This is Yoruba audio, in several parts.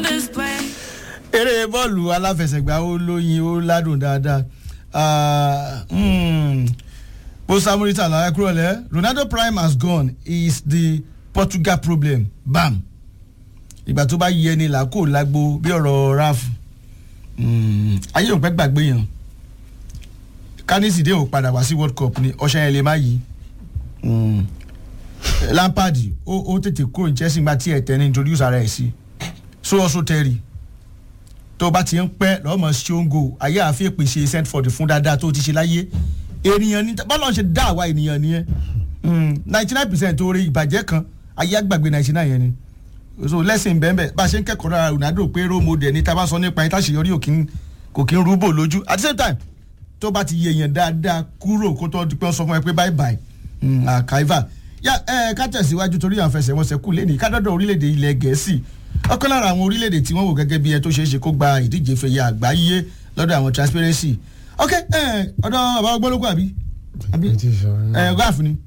this place. eré bọ́ọ̀lù aláfẹsẹ̀gbá ó lóyin ó ládùn dáadáa Ah, mm, bó samurita lára kúrò lẹ́ ronaldo prime has gone he is the portugal problem bam ìgbà tó bá yẹ ni làákò lágbo bí ọ̀rọ̀ raf Mm, ayé òun pẹ́ gbàgbé yàn kánísìdé ò padà wá sí world cup ni ọ̀sẹ̀ yẹn lè má yí Mm. lampard ó ó tètè kúrò ní chelsea gba tí ẹ̀ tẹ́ ní introduce ara ẹ̀ sí so also terry tó bá ti ń pẹ́ lọ́mọ ṣóńgò ayé àfi ìpèsè sentford fún dáadáa tó ti ṣe láyé ènìyàn ní bọ́lá ń ṣe dá àwa ènìyàn nìyẹn ninety nine percent oore ìbàjẹ́ kan ayé àgbàgbé ninety nine yẹn ni so lẹ́sìn bẹ́ẹ̀ bá a ṣe ń kẹ́kọ̀ọ́ lára ronaldo pé role model ní tábà sọ nípa yẹn táṣeyọrí ò kí ń kò kí ń rúbò lójú at the same time tó bá ti yẹ yẹn dáadáa kúrò kó tó di pé wọ́n sọ fún ẹ pé bye bye àkàìfà yá ẹ ká tẹ̀síwájú torí àwọn fẹsẹ̀wọnsẹ̀ kù lẹ́nìí ká dọ́dọ̀ orílẹ̀-èdè ilẹ̀ gẹ̀ẹ́sì ọ̀kan lára àwọn orílẹ̀-èdè tí wọ́n wò gẹ́gẹ́ bí ẹ tó ṣeé ṣe kó gba ìdíje fẹ̀yẹ àgbáyé lọ́dọ̀ àwọn transparency ok ẹ ọ̀dọ̀ bàbá ọgbọ́lógún àbí àbí ẹ raf ni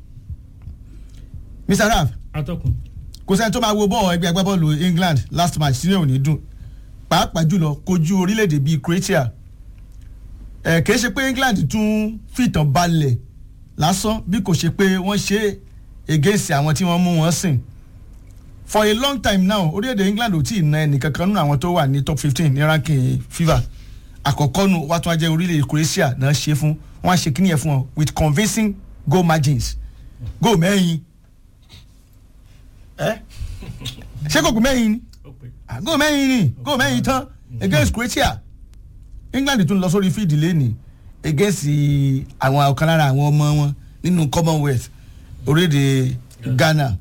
mr raf atọ́kùn kò sẹ́ni tó máa wo bọ́ọ̀ ẹgbẹ́ agbábọ́ọ̀lù england last match sínú òní dùn pàápàá jùlọ kojú orílẹ̀-èdè bíi croatia ẹ̀ kìí ṣe pé england tún fìtàn balẹ̀ lásán bí kò ṣe pé wọ́n ṣe against àwọn tí wọ́n mú wọn sìn for a long time now orílẹ̀-èdè england ò tí ì na ẹnìkankan nínú àwọn tó wà ní top fifteen ní ranking fifa àkọ́kọ́ nu wàá tún wá jẹ́ orílẹ̀-èdè croatia náà ṣe fún wọ́n á ṣe kíní yẹn fún wọn with convincing goal margins goal mẹ́rin ẹ ṣé kò kù mẹ́rin ni Ah, goal mẹ́rin ni goal mẹ́rin tán against croatia england tún lọ sórí fíìdì lẹ́nìí against àwọn ọ̀kan lára àwọn ọmọ wọn nínú commonwealth orílẹ̀-èdè ghana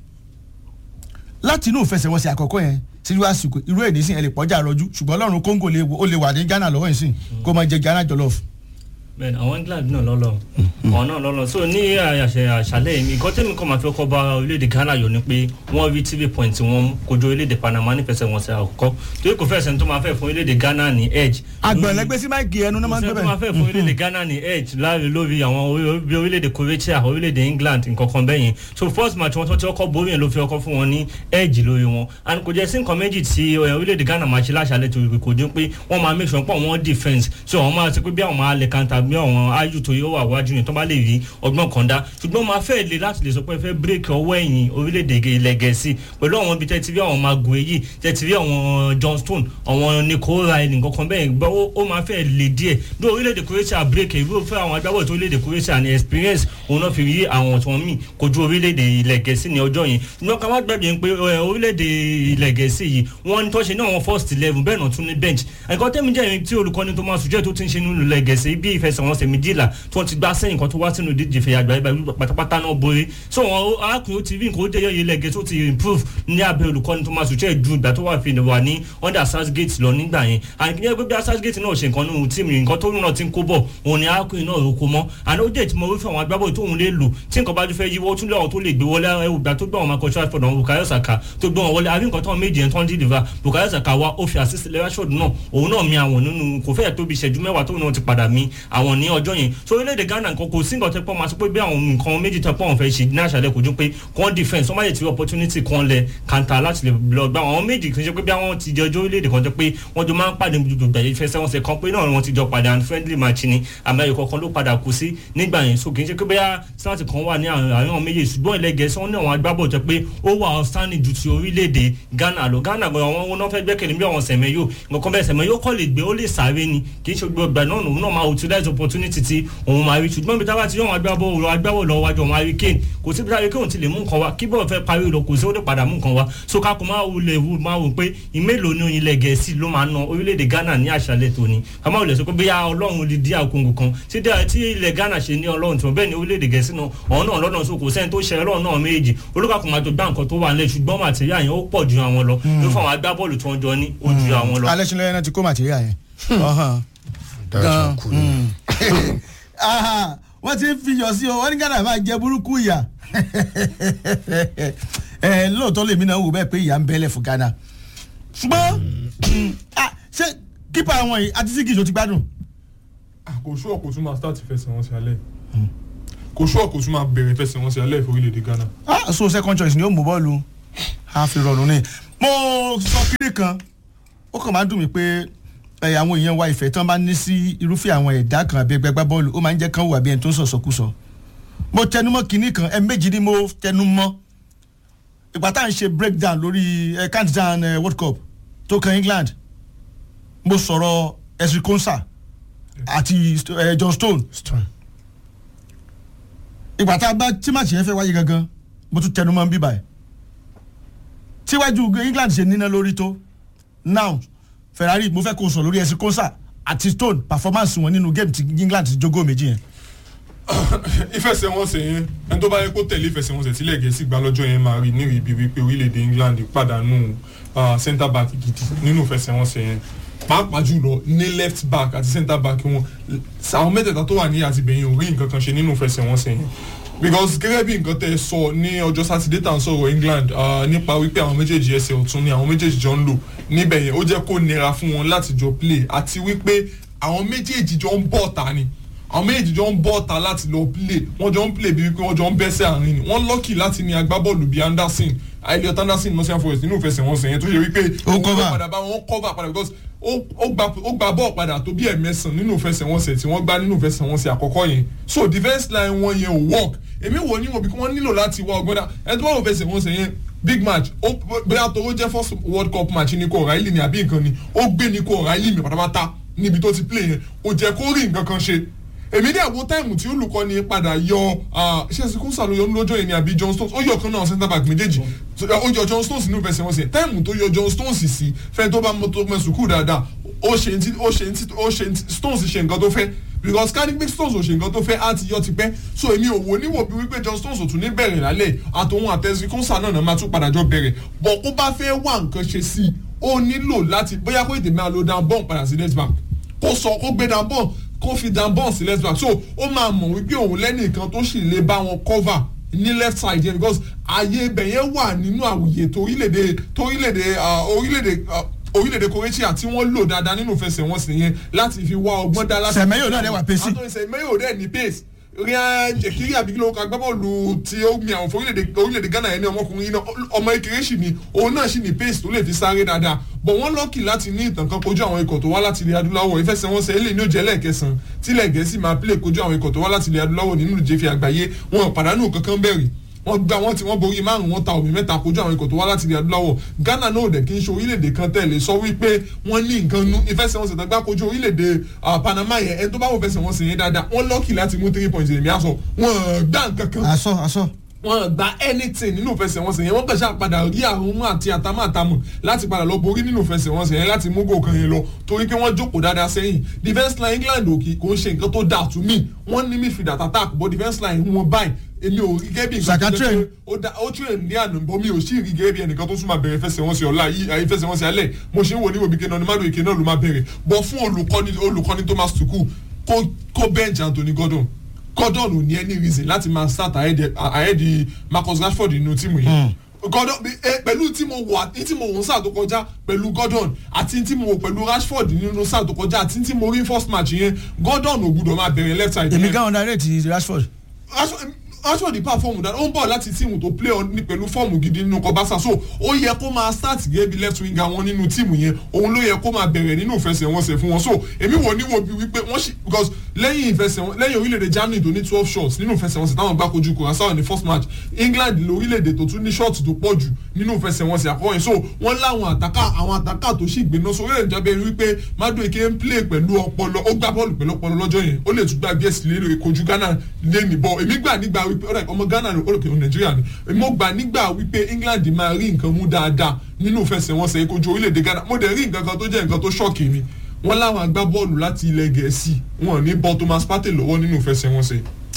láti inú ìfẹsẹ̀wọnsẹ̀ àkọ́kọ́ yẹn síjú àsìkò irú èdè sìn ẹ lè pọ́jà rọjú ṣùgbọ́n ọlọ́run congo lè wò- ó lè wà ní ghana lọ́wọ́ yìí sìn kó máa jẹ ghana jollof. bẹ́ẹ̀ni àwọn england náà lọ́lọ́ àwọn náà lọ́lọ́ so ní àṣẹ àṣàlẹ̀ yìí nǹkan tẹ́mi kan máa fi ọkọ̀ bá orílẹ̀-èdè ghana yọ ni pé wọ́n rí tv point wọn kojú orílẹ̀-èdè panama nífẹsẹ̀ wọn ṣe àkọ́kọ́ torí kò fẹ́sẹ̀ tó máa fẹ́ fún orílẹ̀-èdè ghana ní edge. àgbẹ̀lẹ́gbẹ́ sí máìkì ẹnu náà máa ń Ṣé gbé tó máa fẹ́ fún bẹ́ẹ̀. orílẹ̀-èdè ghana ní edge láàrin lórí àwọn orí- bí orílẹ̀-èdè croatia orílẹ̀-èdè england nǹkan kan bẹ́ẹ̀ yẹn so first match wọn tó ti ọkọ̀ borí yẹn ló fi ọkọ̀ fún wọn ní edge lórí wọn and kò jẹ́ sí nǹkan méjì tí eh, orílẹ̀-èdè ghana máa ṣe láṣàlẹ̀ tó kò dín pé wọ́n máa make sure pọ̀ wọ́n defence so àwọn máa ṣe pé bí àwọn máa lè kanta bí àwọn ayu tó yóò wà wájú yẹn tó bá lè rí ọgbọ́n kan dá ṣùgbọ́n máa fẹ́ le láti lè sọ pé fẹ́ break ọwọ́ ẹ̀yìn orílẹ̀-èdè ilẹ̀ gẹ̀ẹ́sì pẹ̀lú àwọn ibi tẹ́tí bí àwọn magun èyí tẹ́tí bí àwọn john stone àwọn nico riley nǹkan kan bẹ́ẹ̀ gbọ́ ó- ó máa fẹ́ le díẹ̀ bí orílẹ̀-èdè croatia break ìwé òfin àwọn agbábọ̀ tó orílẹ̀-èdè croatia ní experience òun náà fi rí àwọn tí wọ́n mì kojú orílẹ̀-èdè ilẹ̀ gẹ̀ẹ́sì ní ọjọ́ yẹn ṣùgbọ́n ká má gbàgbé pé ẹ, orílẹ̀-èdè ilẹ̀ gẹ̀ẹ́sì yìí wọ́n ní tọ́ṣe náà wọ́n first eleven bẹ́ẹ̀ náà tún ní bench ẹ̀kọ́ tẹ́mi jẹ́ ìrìn tí olùkọ́ni tó máa sùjẹ́ tó ti ń ṣe nínú ilẹ̀ gẹ̀ẹ́sì bí ìfẹsẹ̀wọnsẹ̀ méjìlá tí wọ́n ti gbá sẹ́yìn kan tó wá sínú ìdíje fẹ̀yà àgbáyé báyìí pátápátá náà borí so wọn arákùnrin ó ti rí nǹkan ó jẹ́ ilẹ̀ gẹ̀ẹ́sì ó ti improve ní abẹ́ olùkọ́ni tó máa sùjẹ́ ju ìgbà tó wà fi wà ní under Southgate lọ nígbà yẹn àyìnkí pé bí Southgate náà ṣe nǹkan nínú tíìmù nǹkan tó náà ti ń kó bọ̀ òun ni arákùnrin náà roko mọ́ àná ó jẹ́ ìtumọ̀ wípé àwọn agbábọ̀ tóun lè lò tí nǹkan bá tún fẹ́ yíwọ́ tún lé àwọn tó lè gbé wọlé ẹ̀wù gbà tó gbé àwọn Marcus Rashford àwọn Bukayo Saka tó gbé wọn wọlé àbí nǹkan tó méjì yẹn tó ń deliver Bukayo Saka wa ó fi assist Rashford náà òun náà mi àwọn nínú kò fẹ́ẹ̀ tóbi ìṣẹ́jú mẹ́wàá tóun náà ti padà mi àwọn ní ọjọ́ yẹn so orílẹ̀-èdè Ghana nǹkan kò sí nǹkan tẹ́ pọ́ máa sọ pé bí àwọn nǹkan méjì tẹ́ pọ́ wọn fẹ́ ṣe ní àṣàlẹ̀ kò ju pé kàn defence wọ́n má lè ti rí opportunity kan lẹ̀ kàńtà láti lè lọ gbá àwọn méjì kì í ṣe pé bí àwọn ti jẹ ọjọ́ orílẹ̀-èdè kan jẹ́ pé wọ́n jọ máa ń pàdé gbogbo ìgbà yìí fẹsẹ̀ wọn ṣe kan pé náà wọ́n ti jọ padà and friendly match ni àmọ́ kọ̀ọ̀kan ló padà kú sí nígbà yẹn so kì í ṣe pé bóyá sáàtì kan wà ní àwọn méjì ṣùgbọ́n ilẹ̀ gẹ̀ẹ́sì wọn ní àwọn agbábọ̀ jẹ́ pé ó wà outstanding ju ti orílẹ̀-èdè Ghana lọ Ghana gan àwọn wọn náà fẹ́ gbẹ́kẹ̀lé bí àwọn sẹ̀mẹ́yò nǹkan bẹ́ẹ̀ sẹ̀mẹ́yò kọ́ lè gbé ó lè sáré ni kì í ṣe gbogbo ìgbà náà òun náà máa utilize opportunity tí òun máa rí ṣùgbọ́n bí tábà ti yọ àwọn agbábọ̀ òun agbábọ̀ lọ wájú àwọn Harry Kane kò sí bí Harry Kane ti lè mú nǹkan wá kí bọ́ọ̀ fẹ́ parí lọ kò sí ó lè padà mú nǹkan wá so ká kó máa wulẹ̀ wù máa wò pé ìmélòó ni ilẹ̀ gẹ̀ẹ́sì ló máa na orílẹ̀-èdè Ghana ní àṣálẹ̀ tòní ká máa wulẹ̀ sọ pé bóyá ọlọ́run lè dí àkóńgò kan tí dá- tí ilẹ̀ Ghana ṣe ní ọlọ́run tí wọ́n bẹ́ẹ̀ ni orílẹ̀-èdè gẹ̀ẹ́sì náà ọ̀hún náà lọ́nà so kò sẹ́ni tó ṣe ọlọ́run náà méjì olùkàkùn máa jọ gbá nǹkan tó wà nílẹ̀ ṣùgbọ́n màtíríà yẹn ó pọ̀ ju àwọn lọ ló fún àwọn agbábọ́ọ̀lù tí wọ́n jọ ní ó ju àwọn lọ. alẹ́ sinlẹ̀ yẹn náà ti kó màtíríà yẹn. Ọ̀hán. dájú kú ni. Aha, wọ́n ti ń fiyọ̀ sí o wọ́n ní Ghana máa jẹ burúkú ìyà ẹ lóòótọ́ lèmi náà wò bẹ́ẹ̀ pé ìyà ń bẹ́lẹ̀ fún Ghana ṣùgbọ́n mm, ah, ṣé kípa àwọn yìí àti sígì tó ti gbádùn. kò ṣúọ̀ kò tún máa start ìfẹsẹ̀wọnsẹ̀ alẹ́ kò ṣúọ̀ kò tún máa bẹ̀rẹ̀ ìfẹsẹ̀wọnsẹ̀ alẹ́ fún orílẹ̀-èdè Ghana. ah so second choice ni ó mú bọ́ọ̀lù a fi rọrùn ni mo sọ kiri kan ó kàn máa ń dùn mí pé ẹ, àwọn èèyàn wa ìfẹ́ tán bá ní sí irúfẹ́ àwọn ẹ̀dá kan àbí ẹgbẹ́ gbá bọ́ọ̀lù ó máa ń jẹ́ kán wà bí ẹni tó ń sọ̀sọ̀kúsọ mo tẹnumọ́ kinní kan ẹ méjì ni mo tẹnumọ́ ìgbà tá à ń ṣe breakdown lórí ẹ countdown ẹ, world cup tó kan england mo sọ̀rọ̀ esri konsa àti ẹ, john stone Stone. ìgbà tá a bá tí màṣẹ yẹn fẹ́ wáyé gangan mo tún tẹnu mọ́ bíbá ẹ̀ tíwájú england ṣe níná lórí tó now ferrari mo fẹ́ kó o sọ lórí ẹ̀sìn kọ́nsà àti stone performance wọn nínú game ti england ti jogó méjì yẹn. ìfẹsẹ̀wọnsẹ̀ yẹn ẹni tó bá yẹ kó tẹ̀lé ìfẹsẹ̀wọnsẹ̀ tílẹ̀ gẹ̀ẹ́sì gbá lọ́jọ́ yẹn máa rí ní ibi wípé orílẹ̀-èdè england pàdánù ah, centre back gidi nínú ìfẹsẹ̀wọnsẹ̀ yẹn pàápàá jùlọ ní left back àti centre back wọn àwọn mẹ́tẹ̀ẹ̀ta tó wà ní àtìbẹ̀yìn ò rí nǹkan kan ṣe nínú ìfẹsẹ̀wọnsẹ̀ yẹn because gẹ́gẹ́ bí nǹkan tẹ́ ẹ sọ ní ọjọ́ sátidé tá à ń sọ̀rọ̀ england ah, nípa wípé àwọn méjèèjì ẹsẹ̀ ọ̀tún ni àwọn méjèèjì jọ ń lò níbẹ̀ yẹn ó jẹ́ kó nira fún wọn láti jọ play àti wípé àwọn méjèèjì jọ ń bọ̀ ta ni àwọn méjèèjì jọ ń bọ̀ ta láti lọ play wọ́n jọ ń play bíi wípé wọ́n jọ ń bẹ́sẹ̀ àárín ni wọ́n lọ́kì láti ní agbábọ́ọ̀lù bíi anderson elliot anderson nottingham forest nínú ìfẹsẹ̀wọnsẹ̀ yẹn tó ṣe wípé Ó òun ló cover. padà bá wọn cover padà because ó ó gba ó gba bọ́ọ̀ padà tó bí ẹ̀mẹ́sàn nínú ìfẹsẹ̀wọnsẹ̀ tí wọ́n gbá nínú ìfẹsẹ̀wọnsẹ̀ àkọ́kọ́ yẹn so defence line wọn yẹn ò work èmi wò ní wọn bí wọ́n nílò láti wá ọgbọ́n dá ẹni tó bá wọ ìfẹsẹ̀wọnsẹ̀ yẹn big match ó bóyá tó ó jẹ́ first world cup match ní kò ọ̀ráìlì ni àbí nǹkan ni ó gbé ní kò ọ̀ráìlì mi pátápátá níbi tó ti play yẹn ó jẹ́ kó rí nǹkan kan ṣe èmi dẹ̀ wo táìmù tí olùkọ́ni padà yọ ṣé sikúnsà ló yọ lójó yẹn ni àbí john stones ó yọ kan náà centre back méjèèjì ó yọ john stones nínú ìfẹsẹ̀ wọn sí táìmù tó yọ john stones sí fẹ́ tó bá mọ tó mọ sùkúù dáadáa ó ṣe ti ó ṣe ti ó ṣe ti stones ṣe nǹkan tó fẹ́ because cardiac stones ò ṣe nǹkan tó fẹ́ á ti yọ ti pẹ́ so èmi ò wò níwò bí wípé john stones ò tún ní bẹ̀rẹ̀ lálẹ́ àtòun àtẹ̀sí kúnsà náà náà máa tún padà jọ bẹ̀rẹ̀ bọ̀ kó bá fẹ́ wá nǹkan ṣe sí i ó nílò láti bóyá kó ètè máa lo down bọ́ọ̀n padà sí next back kó sọ kó gbé down bọ́ọ̀n kó fi down bọ́ọ̀n sí left back so ó máa mọ̀ wípé òun lẹ́nìkan tó sì lè bá wọn cover ní left side yẹn because ààyè ibẹ̀ yẹn wà nínú àwùyè torílẹ̀-èdè torílẹ̀-èdè orílẹ̀-èdè orílẹ̀-èdè croatia tí wọ́n lò dáadáa nínú ìfẹsẹ̀wọnsẹ̀ yẹn láti fi wá ọgbọ́n dá láti. sẹ̀mẹ́yò náà dẹ̀ wà pèsè. àtúnṣe sẹ̀mẹ́yò dẹ̀ ní pace rian jekiri abigilo agbábọ́ọ̀lù tí ó mi àwọn fún orílẹ̀-èdè ghana yẹn ní ọmọkùnrin náà ọmọ ekele sì ni òun náà sì ní pace tó lè fi sáré dáadáa bọ̀ wọ́n lọ́ọ̀kì láti ní ìtàn kan kojú àwọn ikọ̀ tó wá láti ilẹ̀ adúláwọ̀ ìfẹsẹ̀wọnsẹ̀ ilé ní ó jẹ́ lẹ́ẹ̀kẹsàn tílẹ̀ gẹ̀ẹ́sì máa pílẹ̀ kojú àwọn ikọ̀ tó wá láti ilẹ̀ adúláwọ̀ nínú ìjẹ́fẹ̀ àgbáyé wọn pàdánù kankan bẹ̀rẹ̀ wọ́n gba wọ́n ti wọ́n borí márùn wọ́n ta omi mẹ́ta kojú àwọn ikọ̀ tó wá láti ilẹ̀ adúláwọ̀ ghana náà dẹ̀ kí n ṣe orílẹ̀-èdè kan tẹ̀lé sọ wípé wọ́n ní nǹkan nú ìfẹsẹ̀wọnsẹ̀ tó gbá kojú orílẹ̀-èdè panama yẹn ẹni tó bá wọ fẹsẹ̀wọnsẹ̀ yẹn dáadáa wọ́n lọ́ọ̀kì láti mú three points èmi àṣọ wọ́n gbá nǹkan kan aṣọ aṣọ. wọn gba anything nínú ìfẹsẹ̀wọnsẹ̀ yẹn wọ́n kàn ṣáà padà rí àrùn àti àtàmàtàmù láti padà lọ borí nínú ìfẹsẹ̀wọnsẹ̀ yẹn láti mú gòkan yẹn lọ torí pé wọ́n jókòó dáadáa sẹ́yìn defence line england òkè kò ń ṣe nǹkan tó dáa to me wọ́n ní midfield attack but defence line wọn báyìí èmi ò rí gẹ́bí nǹkan tó jẹ́ pé ó da ó tún ní àná bọ́ mi ò sí rí gẹ́bí ẹnìkan tó tún máa bẹ̀rẹ̀ ìfẹsẹ̀wọnsẹ̀ ọ̀la yìí ìfẹsẹ̀wọnsẹ̀ alẹ́ mo ṣe ń wò ní wòbí kéná ní mádùn ìké náà ló máa bẹ̀rẹ̀ bọ́ fún olùkọ́ni olùkọ́ni thomas tuchel kó kó bench anthony gordon gordon ò ní any reason láti máa start ahead marcus rashford nínú tíìmù yìí gordon pẹ̀lú tí mo wà tí mo wò ń sáà tó kọjá pẹ̀lú gordon àti tí mo wò pẹ̀lú rashford nínú sáà tó kọjá àti tí mo rí first match yẹn gordon ò gbúdọ̀ máa bẹ̀rẹ̀ left side. èmi gan underrate rashford. rashford perform dáadáa ó ń bọ̀ láti tíìmù tó play ní pẹ̀lú fọ́ọ̀mù gidi nínú kọ́básà so ó yẹ kó máa start gẹ́gẹ́ bí left winger wọn nínú tíìmù yẹn òun ló yẹ kó máa bẹ̀rẹ̀ nínú ìfẹsẹ̀wọnsẹ̀ fún wọn so èmi wò ní wo bí wípé wọ́n ṣì because lẹ́yìn ìfẹsẹ̀wọnsẹ̀ lẹ́yìn orílẹ̀-èdè germany tó ní twelve shots nínú ìfẹsẹ̀wọnsẹ̀ táwọn gbá kojú kòrásà ní first match england lórílẹ̀-èdè tó tún ní shots tó pọ̀ jù nínú ìfẹsẹ̀wọnsẹ̀ àkọ́kọ́ yẹn so wọ́n láwọn àtàkà àwọn àtàkà tó sì gbéná so orílẹ̀-èdè jábẹ́ wípé madueke ń play pẹ̀lú ọpọlọ ó gbá bọ́ọ̀lù pẹ̀lú ọpọlọ lọ́jọ́ yẹn ó lè tún gbá bí ẹ̀sìn lé kojú ghana lé nìbọ̀ èmi gbà nígbà wípé ọmọ ghana ní olùkẹ́ nàìjíríà ni mo gbà nígbà wípé england máa rí nǹkan mú dáadáa nínú ìfẹsẹ̀wọnsẹ̀ kojú orílẹ̀-èdè ghana mo dẹ̀ rí nǹkan kan tó jẹ́ nǹkan tó ṣọ́ọ̀kì mi wọ́n láwọn agbábọ́ọ̀lù láti ilẹ̀ gẹ̀ẹ́sì wọn ní bọ́ thomas partey lọ́wọ́ nínú ìfẹsẹ̀wọnsẹ̀.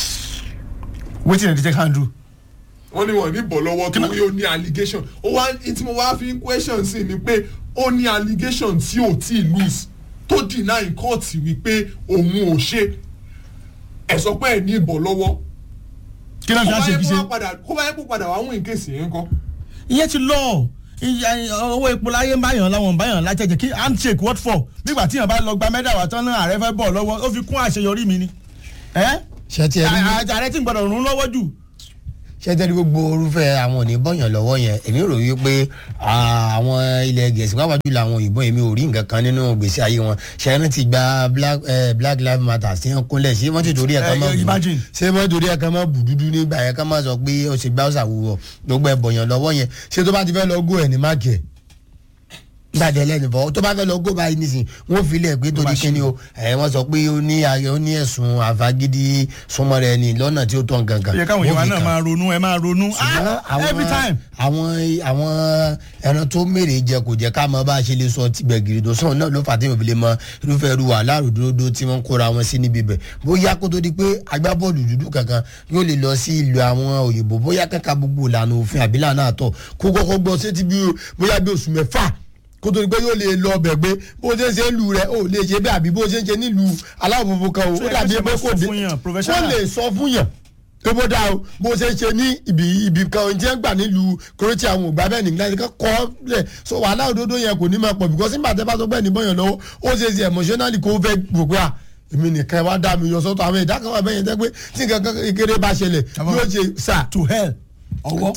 wetin dem dey take handle. wọ́n ní wọ́n ní bọ̀ lọ́wọ́ torí ó ní allegation ó wá tí mo wá fi question sí ni pé ó ní allegation tí ò tí ì lose tó deny court wípé òun ò ṣe ẹ̀ sọ pé ẹ̀ ní ìbọ̀ lọ́wọ́ kí ló ń fi àṣẹ kí ṣe. kó bá yẹ kó padà wá wín kéèsì yẹn kọ́. ìyẹn ti lọ owó epo láyé ń báyàn láwọn ń báyàn lájẹjẹ kí handshake what for nígbà tí yàn bá lọ gba mẹ́dà wà tán náà ààrẹ fẹ́ bọ̀ lọ́wọ́ ó fi kún àṣeyọrí mi ni. ṣe ti ẹ rí ààrẹ tí ń gbọdọ̀ rún lọ́wọ́ jù. ṣẹ́tẹ́rì gbogbo orúfẹ́ àwọn òní bọ́yàn lọ́wọ́ yẹn èmi rò wí pé ah, àwọn ilẹ̀ gẹ̀ẹ́sì pàápàá jùlọ àwọn òyìnbó èmi ò rí nǹkan kan nínú gbèsè ayé wọn ṣẹ́yìn ti gba black, eh, black lives matter sí ẹ̀ kúnlẹ̀ ṣé wọ́n ti torí ẹ̀ kan Eh, mọ́ bù imagine. ṣé wọ́n torí ẹ̀ kan mọ́ bù dúdú nígbà yẹn kan mọ́ sọ pé ó ṣe gbá ọ̀sà wúwọ̀ gbogbo ẹ̀ bọ̀yàn lọ́wọ́ yẹn ṣé tó bá ti fẹ́ lọ gó ẹ̀ ní máàkì ẹ̀ gbàdé lẹ́nu bọ̀ tó bá fẹ́ lọ gó báyìí nísìn wọ́n fi lẹ̀ pé torí kíni o ẹ̀ wọ́n sọ pé ó ní ayọ̀ ó ní ẹ̀sùn àfagídí súnmọ́ rẹ̀ ni lọ́nà tí ó tọ̀ gangan. ó yẹ káwọn Wọ́n èèyàn fi náà kàn. máa ronú ẹ máa ronú ṣùgbọ́n Ah, every time. àwọn àwọn ẹran tó mèrè jẹ kò jẹ ká mọ bá a ṣe lè sọ tibẹ̀ gírídò sọ̀rọ̀ náà ló fà tí mo fi lè mọ irúfẹ́ irú wàhálà ròdòdó tí wọ́n kóra wọn sí níbi bẹ̀ bóyá kó tó di pé agbábọ́ọ̀lù dúdú kankan yóò lè lọ sí ìlú àwọn òyìnbó bóyá kankan gbogbo ìlànà òfin àbílà náà tọ̀ kó kọ́kọ́ gbọ́ sétí bí bóyá bí oṣù mẹ́fà kó tó di pé yóò lè lọ bẹ̀ pé bó ṣe ń ṣe lù rẹ̀ ó lè ṣe bẹ́ẹ̀ àbí bó ṣe ń ṣe nílùú aláwọ̀ funfun kan o So, ó dàbí ẹ pé ṣe kò máa sọ dé fún yàn, wọ́n professional. lè sọ fún yàn tó bó dáa o bó ṣe ń ṣe ní ibi ibi kan tí wọ́n gbà nílùú kúrẹ́tì àwọn ògbà bẹ́ẹ̀ nígbà tí wọ́n kọ́ lẹ̀ so wàhálà òdodo yẹn kò ní máa pọ̀ because nígbà tẹ́ bá tó bẹ́ẹ̀ ní bọ́yàn lọ́wọ́ ó ṣe ṣe emotionally kó fẹ́ wò pé à èmi nìkan wá dá mi yọ sọ́tọ̀ àwọn ìdá kan wà bẹ́ẹ̀ yẹn tẹ́ pé tí nǹkan kan kékeré bá ṣẹlẹ̀ yóò ṣe sà to hell ọwọ́.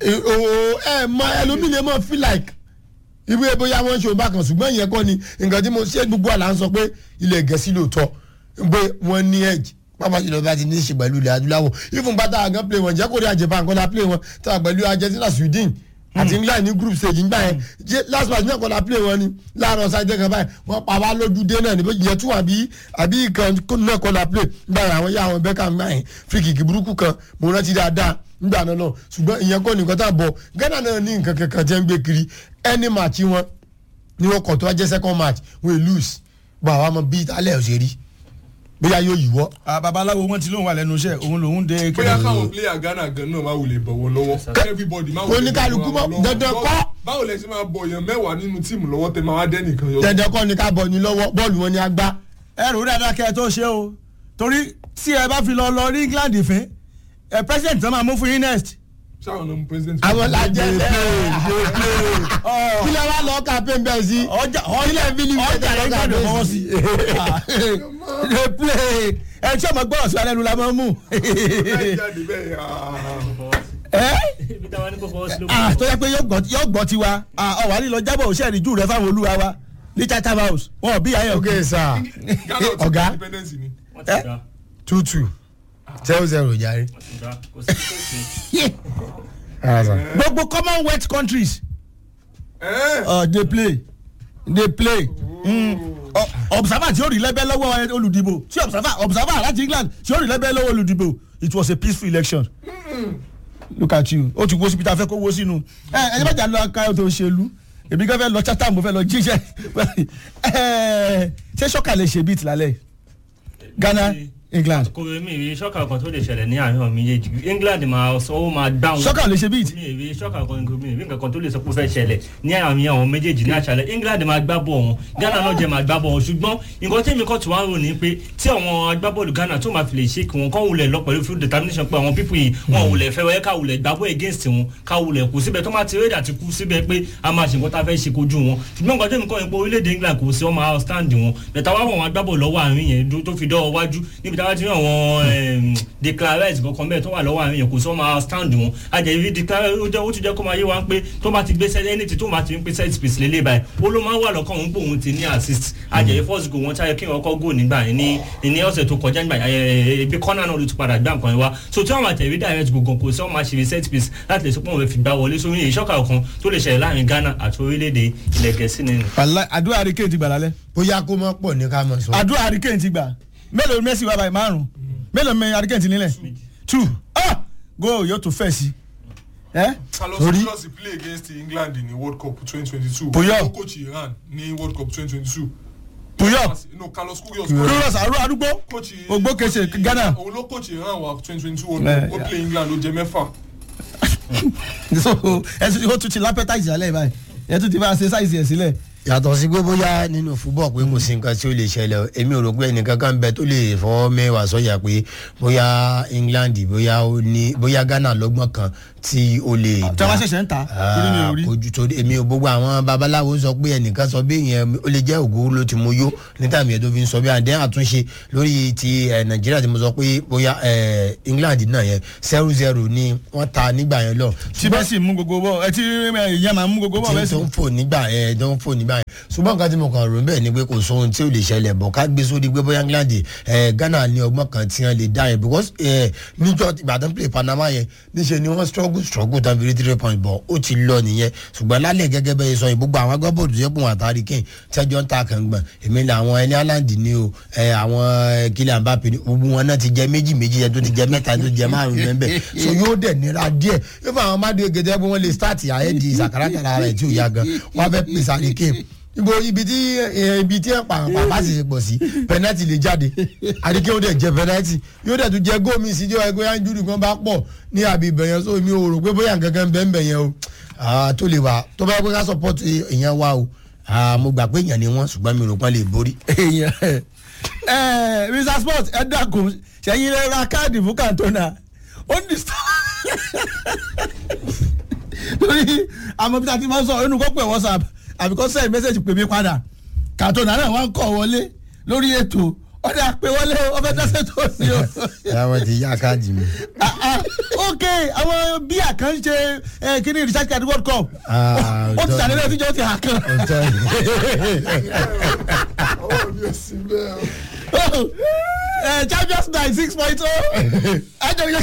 ẹ mọ ẹlòmíì lè mọ feel like ìwé bóyá wọ́n ń ṣe òun bákan ṣùgbọ́n ìyẹn kọ́ ni nǹkan tí mo ṣe gbogbo àlà ń sọ pé ilẹ̀ gẹ̀ẹ́sì lóòótọ́ pé wọ́n ní edge pápá jùlọ bá ti ní í ṣe pẹ̀lú ilẹ̀ adúláwọ̀ ifun bá tá a gan play wọn jẹ́ kó rí àjẹbá nǹkan la play wọn tá a pẹ̀lú Argentina Sweden àti England ní group stage nígbà yẹn jẹ́ last match náà kọ́ la play wọn ni láàárọ̀ sáyé kan báyìí wọ́n pa wá lójú dé náà níbo ìyẹn tún àbí àbí ìkan náà kọ́ la play nígbà yẹn àwọn yá àwọn Beckham gbà yẹn free kick burúkú kan mo rántí dáadáa nígbà náà náà ṣùgbọ́n ìyẹn kọ́ nìkan tá a bọ̀ Ghana náà ní nǹkan kankan jẹ́ ń gbé kiri any match wọn ni wọn kọ tó wá jẹ second match wọn lose bọ àwọn ọmọ bíi alẹ́ ọ̀sẹ̀ rí bóyá yóò yíwọ́. Ah, babaláwo wọn ti lóun wà lẹ́nu iṣẹ́ òun lòun dé bóyá káwọn player ghana gan náà máa wulẹ̀ bọ̀wọ̀ lọ́wọ́ everybody máa wulẹ̀ Oníkálukú bọ̀wọ̀ mọ́- lọ́wọ́. dandan kọ́. Báwo- báwo lẹ ṣe máa bọ̀ yàn mẹ́wàá nínú tíìmù lọ́wọ́ tẹ máa wá dẹ́nìkan yọ. dandan kọ́ ni ká bọ̀ ní lọ́wọ́ bọ́ọ̀lù wọn ni a gbá. ẹ rò ó dáadáa kẹ́ ẹ tó ṣe o torí tí ẹ bá fi lọ lọ ní England fín ẹ president tó máa mú fún yín next. sáwọn ọmọ president. àwọn lajẹ Dey play, dey play. Ọ, kí lè wá lọ campaign bẹ́ẹ̀ sí. ọjà Kílẹ̀ ọjà bí ní ọjà ìgbésẹ̀ yẹn lọ́gà gbọ́dọ̀ fọwọ́ bẹ́ẹ̀ sí. sí. dey play ẹ tí ọmọ gbọ́dọ̀ sí alẹ́ nu la máa ń mú. láì jáde bẹ́ẹ̀ ah. ẹ ibi táwa ní kò fọwọ́ sí ló ah tó yẹ pé yóò gbọ́ yóò gbọ́ tiwa ah ọ̀wá lílọ jábọ̀ òṣèré jù rẹ fáwọn olúwa wa ní Chatham House wọn ò bí ayé ok sir ghana ò ti Ọ̀gá. gba independence ni. wọ́n ti Eh? gbà two two zero zero jàre. wọ́n ti gbà kò sí kò sí. gbogbo Commonwealth countries Eh, uh, dey play dey play mm. O- observer tí ó rí lẹ́bẹ̀ lọ́wọ́ olùdìbò tí observer observer láti England tí ó rí lẹ́bẹ̀ lọ́wọ́ olùdìbò it was a peaceful election look at you ó ti wo síbi tá a fẹ́ kó wo sínú ẹ ẹ bá jà lọ ká tó ṣèlú èmi gan fẹ́ lọ Chatham mo fẹ́ lọ jíṣẹ́ ẹ ṣé ṣọ́kà lè ṣe bíìtì lálẹ́ Ghana England kò mi ìrírí ṣọ́kà kan tó lè ṣẹlẹ̀ ní àárín ọ̀mí méjèèjì England máa sọ ó máa dáhùn. ṣọ́kà lè ṣe bíìtì mi ìrírí ṣọ́kà kan mi ìrírí nǹkan kan tó lè sọ pé ó fẹ́ ṣẹlẹ̀ ní àárín àwọn méjèèjì ní àṣálẹ̀ England máa gbá bọ̀ wọn Ghana náà jẹ́ máa gbá bọ̀ wọn ṣùgbọ́n nǹkan tí èmi kàn tún wá rò ní pé tí àwọn agbábọ́ọ̀lù Ghana tó máa fi lè ṣe kí wọn kọ́ wulẹ̀ lọ pẹ̀lú full determination pé àwọn pípù yìí wọn wulẹ̀ fẹ́ wẹ́ ká wulẹ̀ gbàgbọ́ against wọn ká wulẹ̀ kú síbẹ̀ tó máa ti rédà ti kú síbẹ̀ pé a máa ṣe nǹkan tá a fẹ́ ṣe kojú wọn ṣùgbọ́n nǹkan tí èmi kọ́ ni pé orílẹ̀-èdè England kò sí ọmọ outstand wọn bẹ̀tà wá wọn agbábọ́ọ̀lù lọ́wọ́ àárín yẹn dó- tó fi dọ́wọ́ wájú níbi táwa ti rí àwọn declarate kankan bẹ́ẹ̀ tó wà lọ́wọ́ àárín yẹn kò sí ọmọ stand wọn àjẹ̀rí declarate ó jẹ́ ó tún jẹ́ kó máa yé wa pé tó bá ti gbé set anything tó bá ti ń pè set piece lélẹ̀ báyìí ó ló máa ń wà lọ́kàn òun pé òun ti ní assist àjẹ̀rí first goal wọn táyẹ kí wọn kọ́ goal nígbà yẹn ní ní ọ̀sẹ̀ tó kọjá nígbà yẹn ebi corner náà ló ti padà gbá nǹkan yẹn wá so tí wọn máa tẹ̀wé direct goal gan kò sí wọn máa ṣe set piece láti lè sọ pé wọn fẹ́ fi gbá wọlé sórí ìṣọ́kà kan tó lè ṣẹlẹ̀ láàrin Ghana àti orílẹ̀-èdè ilẹ̀ Gẹ̀ẹ́sì nínú. wàlá àdúrà hurricane ti gbà lálẹ́ bóyá kó mọ́ pọ̀ ní ká mọ̀ sọ. àdúrà hurricane ti gbà mélòó Messi wà báyìí márùn mélòó mi hurricane ti nílẹ̀ two ah go yóò tún fẹ̀ sí ẹ Carlos Torí- Queiroz play against England in the World Cup twenty twenty two. Puyol. ó coach Iran ní World Cup twenty twenty two. Puyol no Carlos Queiroz. Queiroz àrùn arúgbó coach ògbókèsè coach- Ghana òun ló coach Iran wa twenty twenty two World Eh, Cup ó play England ó jẹ mẹ́fà. so ẹ tún ó tún ti lápẹ́tàìsì alẹ́ báyìí ẹ tún ti bá a ṣe sáìsì ẹ̀ sílẹ̀ yàtọ̀ sí pé bóyá nínú fúbọ̀ pé kò sí nǹkan tí ó lè ṣẹlẹ̀ o, èmi ò rò pé ẹnìkan kan bẹ tó lè fọwọ́ mẹ́wàá sọ́yà pé bóyá England bóyá ó ní bóyá Ghana lọ́gbọ́n kan tí o lè tí wọ́n ṣẹ̀ṣẹ̀ ń ta torí mi ò rí. kojú torí èmi ò gbogbo àwọn babaláwo sọ pé ẹnìkan sọ bí ìyẹn ó lè jẹ́ ògó ló ti mú yó níta mi ẹ̀ tó fi ń sọ bí àdéhùn àtúnṣe lórí ti ẹ̀ nàìjíríà tí mo sọ pé bóyá ẹ̀ england náà yẹn zero zero ni wọ́n ta nígbà yẹn lọ. tí bẹ́ẹ̀ sì mú gbogbo bọ́ ẹ tí ìyá máa mú gbogbo bọ́ bẹ́ẹ̀ tí sì. tó ń fò nígbà ẹ tó ń fò nígbà yẹn ṣùgbọ́n nǹkan tí mo kàn rò ń bẹ̀ ni pé kò sóhun tí ò lè ṣẹlẹ̀ bọ̀ ká gbé sórí pé bóyá england ẹ ghana ní ọgbọ́n kan tí wọ́n lè dá yẹn because ẹ níjọ́ ìbàdàn play panama yẹn níṣẹ́ ni wọ́n struggle struggle tán fi rí three point bọ̀ ó ti lọ nìyẹn ṣùgbọ́n lálẹ́ gẹ́gẹ́ bẹ́ẹ̀ sọ yìí gbogbo àwọn agbábọ́ọ̀lù tó yẹ kó wọn àtàrí kẹ́hìn tẹ́jọ́ ń ta kàngbọ̀n èmi ni àwọn ẹni aláǹdì ni o ẹ àwọn kílẹ̀ àbápẹ́ ni gbogbo wọn náà ti jẹ méjì méjì yẹn tó ti jẹ mẹ́ta tó ti jẹ márùn-ún bẹ́ẹ̀ so yóò dẹ̀ nira díẹ̀ yóò fún àwọn ọmọdé gẹ́gẹ́ bí wọ́n lè start àyẹ̀dì ìsàkárà tàrà rẹ̀ tí ò yá gan wọ́n fẹ́ pèsè àríkè ibo ibi tí eh, ibi tí ẹ̀ pàrọ̀ pàpà sì ṣe pọ̀ sí pẹnẹtì lè jáde àríkè ó dẹ̀ jẹ pẹnẹtì yóò dẹ̀ tún jẹ gómìn sí díẹ̀ ẹgbẹ́ yanjúrì kan bá pọ̀ ní àbí ibẹ̀yẹn so mi ò rò pé bóyá nǹkan kan bẹ́ẹ̀ ń bẹ̀yẹn o Ah, tó lè wà tó bá yẹ pé ká support èèyàn wa o Ah, mo gbà pé èèyàn ni wọ́n ṣùgbọ́n mi ò rò pé wọ́n lè borí. èèyàn ẹ mr sport ẹ dákun ṣẹyìn rẹ ra káàdì fún kàntona ó ní sọ torí àmọ́ bí ta ti máa ń sọ inú kó pè whatsapp àbí kó send message pè mí padà kàntona náà wọ́n ń kọ̀ wọlé lórí ètò ọ̀dà pé wọlé ó fẹ́ dẹ́sẹ̀ tó sí o. ẹ wọ́n ti yá káàdì mi. Ah, ah, ok àwọn bíà kan ṣe eh, kíní research card world cup Ah, ó ti ọ̀dọ́- sàlẹ̀ lẹ́yìn tíjọ́ ti hà kan. ọ̀tọ̀ ọwọ́ mi ò sí bẹ́ẹ̀ o. Eh, champions night six point oh ẹjọ yẹ.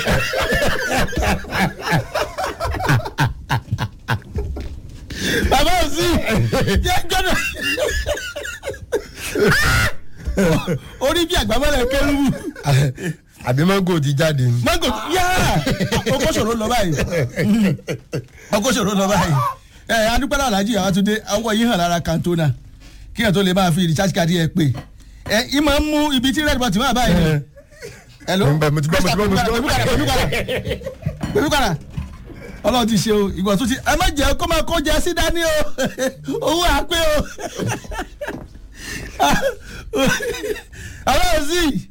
bàbá ò sí yẹ jọ́nà orí bí àgbàmọ́lẹ̀ kẹrù àbí mango ti jáde ni. mango yá ọkọ ṣòro lọ báyìí ọkọ ṣòro lọ báyìí ẹ adúpẹ́lá alájí àwọn àtúndé ọwọ́ yìí hàn lára kantona kí ẹ̀ tó lè máa fi recharge card yẹ pé ẹ ì máa ń mú ibi tí red button máa báyìí ni. Hello? Mo ń bẹ̀, mo ti gbọ́, mo ti gbọ́, mo ti gbọ́. Pèmí padà, pèmí padà, pèmí padà. ọlọ́run ti ṣe o ìgbà tó ti ẹ má jẹ́ kó máa kó jẹ sí dání o owó àpé o ọlọ́run sì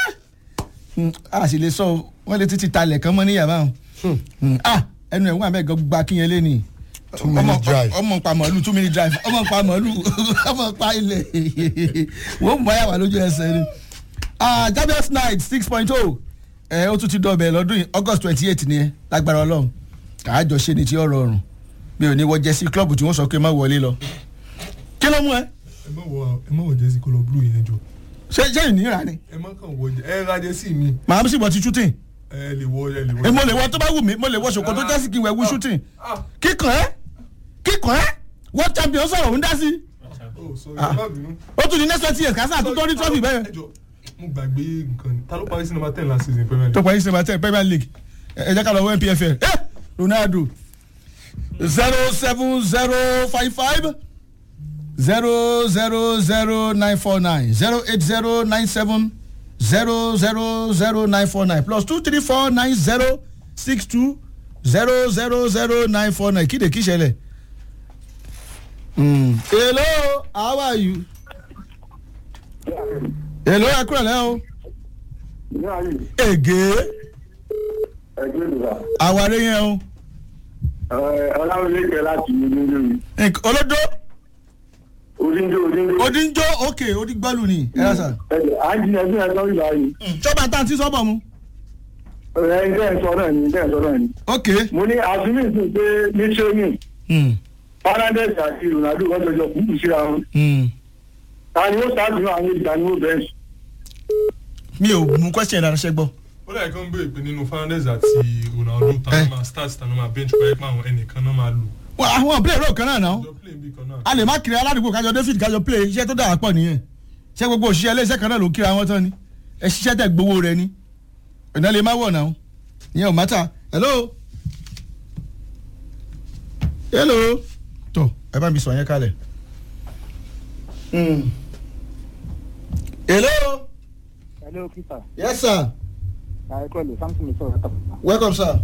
a sì lè sọ o wọ́n lè títí talẹ̀ kan mọ́ ní yàrá o ah ẹnu ẹ̀ wọ́n àbẹ̀ gan gba kíyẹn lé ni Two minute drive. ọmọ pa màálù two minute drive ọmọ pa màálù ọmọ pa ilẹ̀ wọ́n mú báyà wà lójú ẹsẹ̀ ni ah Champions night six point oh ẹ ó tún ti dọ̀bẹ̀ lọ́dún yìí August twenty eight ni ẹ lágbára ọlọ́run àájọ ṣe ni tí ó rọrùn mi ò ní wọ jẹ́sí klọ́ọ̀bù tí wọ́n sọ pé má wọlé lọ kí ló mú ẹ ẹ má wọ ẹ má wọ jẹ́sí kọlọ blue yẹn jọ ṣé ṣé ìnira ni ẹ má kàn wọ jẹ ẹ ra jẹ́sí mi màá sì bọ̀ ti shooting ẹ lè wọ ẹ lè wọ. ẹ mo lè wọ tó bá wù mí mo lè wọ ṣòkòtò jẹ́sí kí n wẹ̀ wú shooting ah kíkàn ẹ́ kíkàn ẹ́ world champion sọ̀rọ̀ ń dá sí oh sorry ẹ má bínú. ó tún di next twenty years kásá tó tó rí trophy bẹ́ẹ̀. ẹ jọ mo gbàgbé nǹkan ni ta ló parí sí number ten last season premier tó league. parí sinimá tẹ premier league ẹ jẹ́ ká lọ wọ npfl ẹ ronaldo zero seven zero five five zero zero zero nine four nine zero eight zero nine seven zero zero zero nine four nine plus two three four nine zero six two zero zero zero nine four nine kíde kí ṣẹlẹ̀. Mm. hello how are you. hello ẹ kúrò lẹ́ o. ègé àwárí yẹn o. ọláwọlé kẹ láti ìlú mi Nk- olódó odíńdó odíńdó odíjọ́ òkè odígbọ́lù ni ẹ yà sà. ẹjọ àǹtí ẹbí ẹ sọ ìgbà yìí sọ́ba tá à ń tí sọ́bọ̀ mu. ẹ ǹjẹ́ ẹ sọ náà ni ǹjẹ́ ẹ sọ náà ni. ok. mo ní àfihàn ìsìn pé ní training Mm. fernandez àti ronaldo wọn jọjọ kúkú síra wọn Mm. ta ni ó ṣáàbì àwọn ìgbà ni ó bẹ̀rẹ̀ mi ò mú question dára ṣe gbọ́. ó dà kán béèrè pé nínú fernandez àti ronaldo ta Eh. ló máa start ta ló máa bench pẹ̀lú pé àwọn ẹnìkan náà máa lò. Wọ́n àwọn play role kan náà náà. jọ play bí kan náà. a lè má kiri aládùúgbò kájọ david kájọ play iṣẹ́ tó dára pọ̀ nìyẹn. ṣé gbogbo òṣìṣẹ́ iléeṣẹ́ kan náà ló ń kíra wọn tán ni. ẹ ṣiṣẹ́ tẹ̀ gbowó rẹ ni. ìná lè má wọ̀ náà. ìyẹn ò mátà. hello. hello. tó ẹ bá mi sọ yẹn kalẹ̀. Mm. hello. Hello, Peter. yes sir. Àìkọ́lù Samson mi sọ̀rọ̀ tàbí. welcome sir.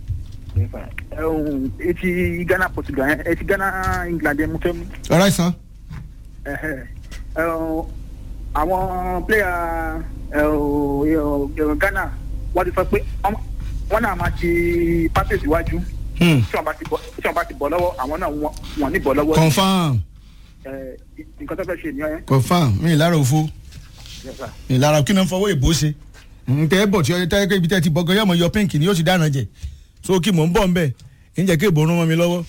Ẹ̀hún etí Ghana Portugal yẹn etí Ghana England yẹn mo fẹ́ mú. all right sir. Ẹ̀hẹ̀. Ẹ̀hún àwọn player ẹ̀hún Ghana wọ́n ti sọ pé ọmọ- wọ́n náà máa ti pátẹ̀ síwájú Hmm. tí wọ́n bá ti bọ́ tí wọ́n bá ti bọ́ lọ́wọ́ àwọn náà wọ́n wọ́n ní bọ́ lọ́wọ́ confam ẹ̀ nǹkan tó fẹ́ ṣe nìyẹn confam mi ì lára òfo Yes, sir. mi ì lára kí ni fọwọ́ ìbò ṣe ntẹ bọ̀ tí ọjọ́ tẹ́lẹ̀ ibi tẹ́ ti bọ́gàn yọmọ yọ pink ni yóò ti dáná jẹ so kí mò ń bọ̀ ń bẹ̀ ń jẹ́ kí ìbò rún mọ́ mi lọ́wọ́.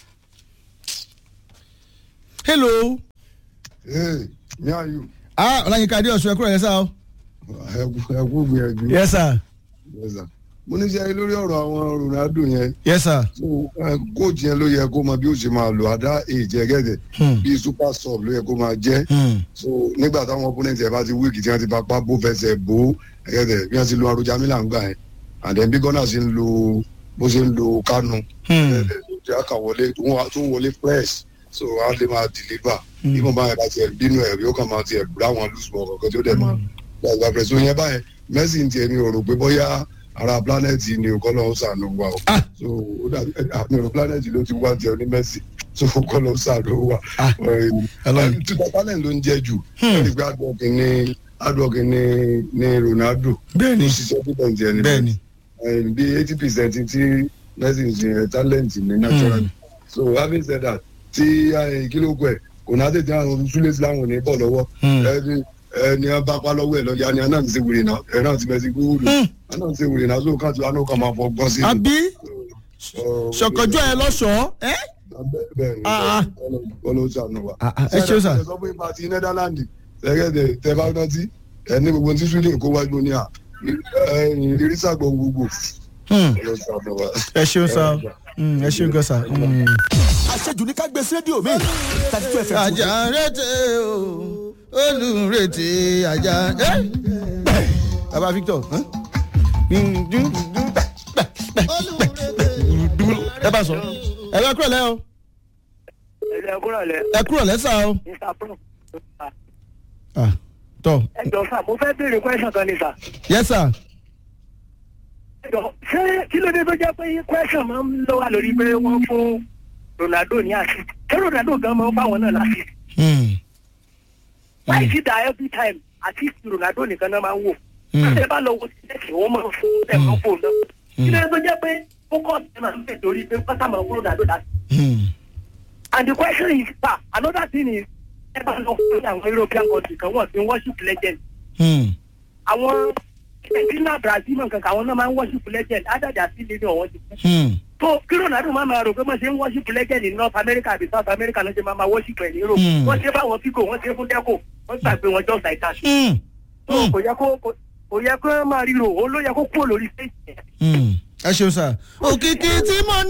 hello Hey, me and you. ah ọláyínká adé ọ̀ṣun ẹ̀kúrọ̀ yẹn sá o. Ẹ kú- ẹ kú gbìyànjú. yes sir Yes, sir. Mo ní sẹ́yìn lórí ọ̀rọ̀ àwọn Ronaldo yẹn. yes sir. So kóòtù yẹn ló yẹ kó mọ bí ó ṣe máa lò àdá èjẹ gẹ́gẹ́ Hmm. bí super sub ló yẹ kó máa jẹ́. Hmm. So nígbà táwọn opponent ẹ̀ bá ti wíìkì tí wọ́n ti bá pa bó fẹsẹ̀ bó gẹ́gẹ́ bí wọ́n ti lo Aroja Milan gbà yẹn. And then bí Ghana ṣe ń lo bó ṣe ń lo Kanu. Hmm. Tí a kà wọlé tó ń wọlé fresh. So a lè máa deliver. Ibùn báyẹn bá tiẹ̀ bínú ẹ̀ yóò kàn máa tiẹ̀ láwọn loose ball kankan tí ó dẹ̀ máa gbàgbà pẹ̀sì yẹn báyẹn Messi ń tiẹ̀ mi ò rò pé bóyá ara planet ni ò kọ́ lọ́wọ́ sànù wa o Ah. so ó dàbí àmì ọ̀rọ̀ planet ló ti wá tiẹ̀ ní Messi so kọ́ lọ́wọ́ sànù wa Ah. Ọlọ́run. tuta talent ló ń jẹ́ jù ẹni pé adwork ni adwork ni ni Ronaldo bẹ́ẹ̀ni ló ṣiṣẹ́ pípẹ́ ní ẹni bẹ́ẹ̀ni bẹ́ẹ̀ bí eighty percent tí Messi ń ṣe talent ni natural so having said that tí kílógù ẹ̀ kò náà tètè àwọn súlẹ̀ sí láwọn ò ní bọ̀ lọ́wọ́ Hmm. ẹni ẹni ẹ bá pa lọ́wọ́ ẹ̀ lọ́jà ni anáà ti ṣe wèrè náà ẹ̀ náà ti bẹ̀ sí gbúgbúrú Hmm. anáà ti ṣe wèrè náà so káàtó anáà kan máa fọ gbọ́n sí i. àbí So, ṣọkọjọ ẹ lọ́ṣọ̀ọ́ ẹ́ bẹ́ẹ̀- bẹ́ẹ̀ ni Ah, ah. ọlọ́run ṣàánú wa. Ah, ah, ẹ ṣeun sà. Ṣé ẹ sọ fún ipa ti Netherlands ẹ̀gẹ́dẹ̀ tẹ bá rántí ẹ ní gbogbo tí Sweden kó wájú ní à ìrísà gbọ̀n gbogbo Hmm. ọlọ́run ṣàánú wa. ẹ ṣeun sá o Hmm, ẹ ṣeun gan sá. Hmm. àṣejù ní ká gbé sí rédíò mi thirty two fm. àjà rètè o olùrètè àjà ẹ baba Victor hàn? ẹ bá sọ ẹ bá kúrò lẹ o ẹ̀rẹ̀ kúrò lẹ̀ ẹ kúrò lẹ sá o mr pro Ah, tọ ẹ jọ sá mo fẹ́ béèrè question kan ni sá yes sir ẹ jọ ṣé kí ló dé tó jẹ́ pé question máa ń lọ wà lórí pé wọ́n fún Ronaldo ní àṣì ṣé Ronaldo gan máa ń fáwọn náà láṣì Hmm. láì sí da every time àti Ronaldo nìkan náà máa ń wò Hmm. ṣé bá lọ wo sílẹ̀kì wọ́n máa ń fún ẹ̀ máa ń fò náà kí ló dé tó jẹ́ pé focus ẹ̀ máa ń pè torí pé pátá máa ń fún Ronaldo láṣì Hmm. and the question is sir another thing is ẹ bá lọ fún àwọn European country kan wọ́n ti ń worship legend Hmm. àwọn argentina brazil mọ̀ nǹkan kan àwọn náà máa ń worship legend ájàjà sí nínú ọ̀wọ́n ti kú. Hmm. tó kí ronaldo máa máa rò pé wọ́n ṣe ń worship legend ní north america àbí south america ló ṣe máa máa worship ẹ̀ ní europe. Hmm. wọ́n ṣe fáwọn figo wọ́n ṣe fún deco wọ́n gbàgbé wọn just like that. Hmm. tó kò yẹ kó kò- kò yẹ kó máa ríro òun ló yẹ kó kúrò lórí stage yẹn. Hmm. ẹ ṣeun sá òkìkí tí mo ní.